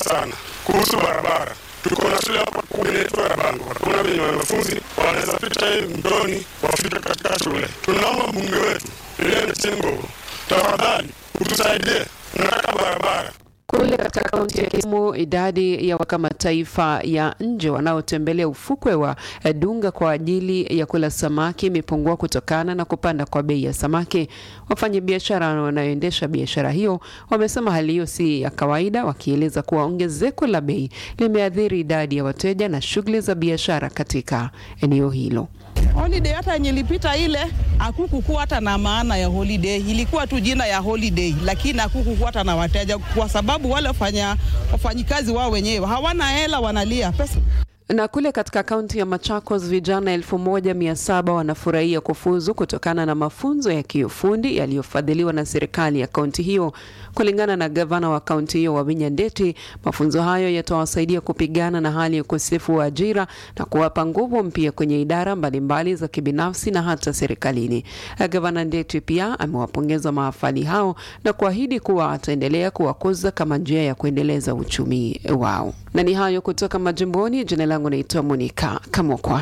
sana kuhusu barabara. Tuko na shule hapa kubwa inaitwa Rabango, hakuna venye wanafunzi wanaweza pita hii mtoni wafike katika shule. Tunaomba mbunge wetu Ellen Chingo, tafadhali utusaidie, nataka barabara. Kule katika kaunti ya Kisumu, idadi ya wakamataifa ya nje wanaotembelea ufukwe wa Dunga kwa ajili ya kula samaki imepungua kutokana na kupanda kwa bei ya samaki. Wafanyabiashara wanaoendesha biashara hiyo wamesema hali hiyo si ya kawaida, wakieleza kuwa ongezeko la bei limeathiri idadi ya wateja na shughuli za biashara katika eneo hilo. Holiday hata yenye ilipita ile hakukukuwa hata na maana ya holiday, ilikuwa tu jina ya holiday, lakini hakukukuwa hata na wateja, kwa sababu wale wafanya wafanyikazi wao wenyewe hawana hela, wanalia pesa na kule katika kaunti ya Machakos vijana elfu moja mia saba wanafurahia kufuzu kutokana na mafunzo ya kiufundi yaliyofadhiliwa na serikali ya kaunti hiyo. Kulingana na gavana wa kaunti hiyo Wavinya Ndeti, mafunzo hayo yatawasaidia kupigana na hali ya ukosefu wa ajira na kuwapa nguvu mpya kwenye idara mbalimbali za kibinafsi na hata serikalini. Gavana Ndeti pia amewapongeza maafali hao na kuahidi kuwa ataendelea kuwakuza kama njia ya kuendeleza uchumi wao. Na ni hayo kutoka majimboni. Jina langu naitwa Monica Kamokwa.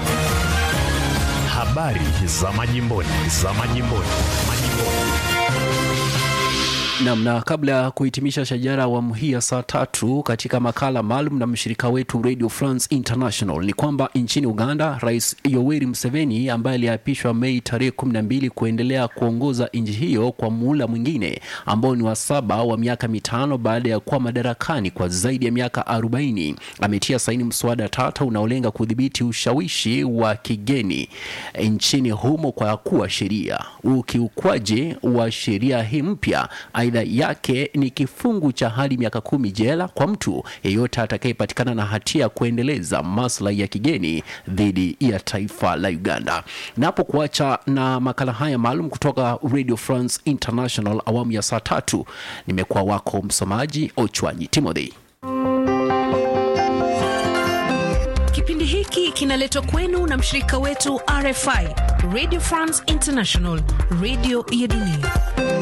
Habari za majimboni, za majimboni, majimboni. Nam, na kabla ya kuhitimisha shajara awamu hii ya saa tatu katika makala maalum na mshirika wetu Radio France International ni kwamba nchini Uganda, Rais Yoweri Museveni ambaye aliapishwa Mei tarehe kumi na mbili kuendelea kuongoza nchi hiyo kwa muhula mwingine ambao ni wa saba wa miaka mitano baada ya kuwa madarakani kwa zaidi ya miaka arobaini ametia saini mswada tata unaolenga kudhibiti ushawishi wa kigeni nchini humo kwa kuwa sheria. Ukiukwaji wa sheria hii mpya aidha yake ni kifungu cha hadi miaka kumi jela kwa mtu yeyote atakayepatikana na hatia ya kuendeleza maslahi ya kigeni dhidi ya taifa la Uganda. Napo kuacha na makala haya maalum kutoka Radio France International awamu ya saa tatu, nimekuwa wako msomaji Ochwanyi Timothy. Kipindi hiki kinaletwa kwenu na mshirika wetu RFI, Radio France International, radio ya dunia.